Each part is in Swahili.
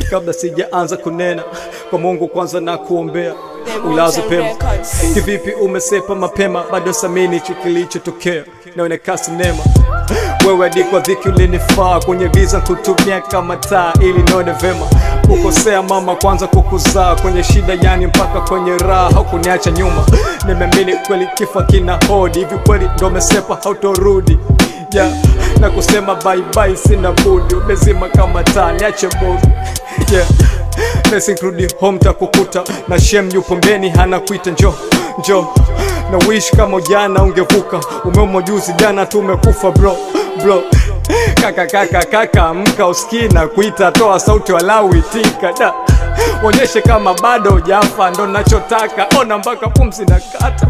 kabla sijaanza kunena kwa Mungu kwanza na kuombea ulazo pema. Kivipi umesepa mapema, bado samini hicho kilichotokea, naonekana sinema wewe hadi kwa dhiki ulinifaa kwenye giza kutumia kama taa ili nione vema. Kukosea mama kwanza kukuzaa kwenye shida, yani mpaka kwenye raha haukuniacha nyuma. Nimeamini kweli kifo kina hodi, hivi kweli ndo umesepa hautorudi yeah. na kusema bye bye, sina budi, umezima kama taa, niache bodi yeah. Blessing kurudi home takukuta na shem yupo mbeni hana kuita njo njo na wish kama ujana ungevuka umeumo juzi jana tumekufa bro bro kaka kaka kaka mka usikii na kuita toa sauti walau itika da onyeshe kama bado hujafa ndo nachotaka ona mpaka pumzi na kata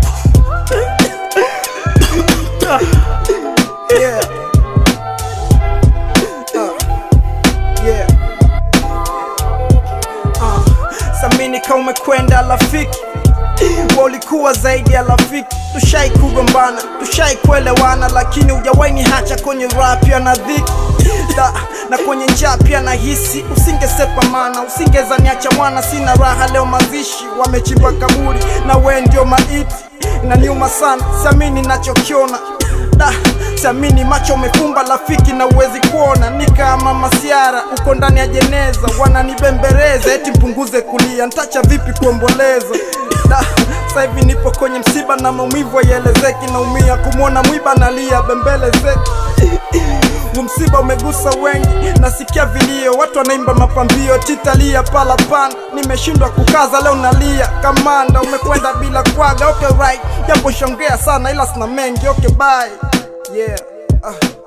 Yeah. Uh, yeah. Uh, samini kama umekwenda rafiki wa ulikuwa zaidi ya rafiki tushai kugombana tushai kuelewana lakini ujawaini hacha kwenye rap ya na dhiki da, na kwenye njaa pia na hisi usingesepa mana usingeza niacha mwana sina raha leo mazishi wamechimba kaburi na we ndio maiti inaniuma sana siamini nachokiona da siamini macho umefumba rafiki na uwezi kuona ni kama masiara uko ndani ya jeneza wananibembereza eti mpunguze kulia ntacha vipi kuomboleza da sasa hivi nipo kwenye msiba na maumivu haielezeki naumia kumwona mwiba nalia bembelezeki huu msiba umegusa wengi nasikia vilio watu wanaimba mapambio titalia pala panda nimeshindwa kukaza leo nalia kamanda umekwenda bila kwaga okay right japo shongea sana ila sina mengi okay bye yeah uh.